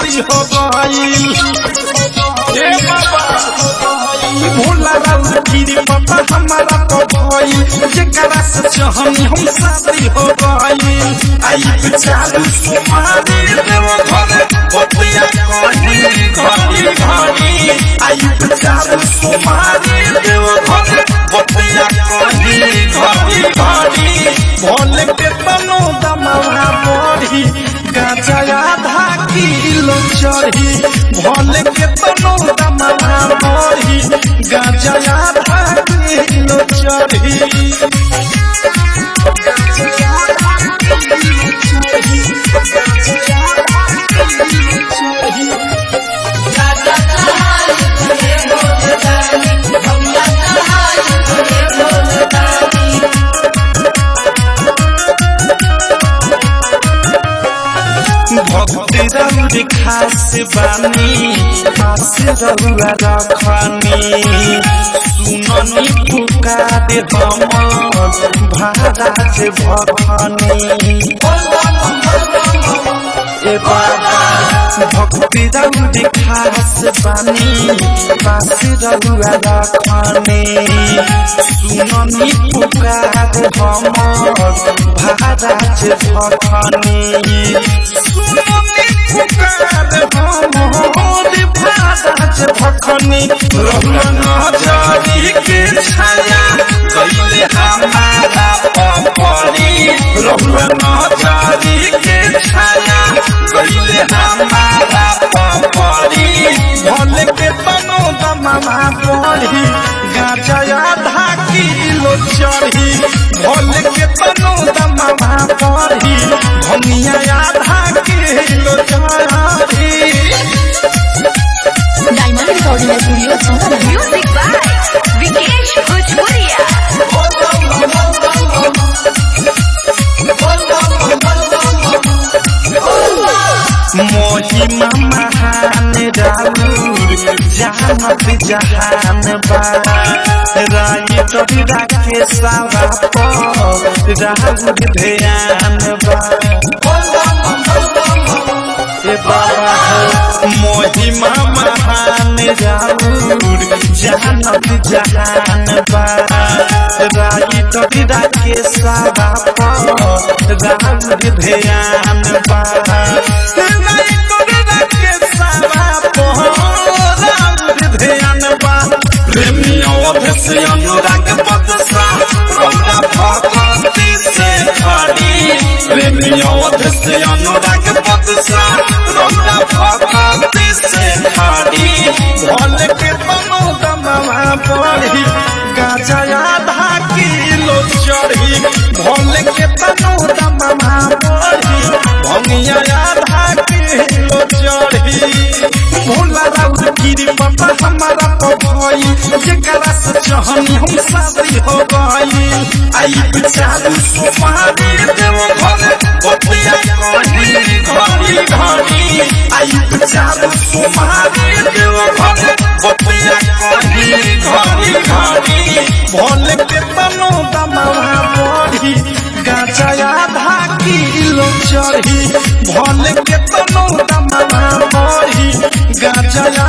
शादी हो गईल ए बाबा भोला राउर गिरी पापा हमारा तो भईल जेकरा से चाहनी हम शादी हो गईल आई बेचारू सुमारी देव घरे बतिया कही घड़ी घड़ी आई बेचारू सुमारी देव घरे बतिया कही घड़ी घड़ी भोले के तनो दमवा बढ़ी गाजा आधा किलो चढ़ी भोले के तनो दमवा बढ़ी गाजा आधा किलो चढ़ी भक्ति रौर खास बानी खास रहुआ रखनी सुननी पुकार हम महाराज भखनी ए बाबा भक्ति रौर खास बानी खास रहुआ रखनी सुननी पुकार हम महाराज भखनी भखनी रहुआरी के छाया कैले हमारा पपरी रहुआरी के छाया कैले हमारा पपरी भले के तनो दमा पड़ी गाजा आधा किलो चढ़ी भले के तनो दमा पड़ी धनिया आधा किलो चढ़ी डायमंड रिकॉर्डिंग स्टूडियो छौरा Music by Vikesh Bhojpuria. मोहिमा महान राउर जानत जहान बा राय तोरी राखे सावा पर राउर ध्यान बा ए बाबा हो मोहिमा महान राउर जानत जहान बा राय तोरी राखे सावा पर राउर ध्यान बा राय तोरी राखे सावा पर राउर ध्यान बा प्रेमियों से अनुराग बदसा रौदा भगवती से खड़ी प्रेमियों से अनुराग बदसा रौदा भगवती से खड़ी भोले के तनो दमवा पड़ी गाजा आधा किलो चढ़ी भोले के तनो दमवा पड़ी भंगिया आधा किलो चढ़ी भोला राउर गिरी पापा हमारा तो भई जेकरा से चाहनी हम शादी हो गई आई बेचारू सुमारी देव घरे बतिया कही घड़ी घड़ी आई बेचारू सुमारी देव घरे बतिया कही घड़ी घड़ी भोले के तनो दमवा बढ़ी गाजा आधा किलो चढ़ी भोले के तनो दमवा बढ़ी गाजा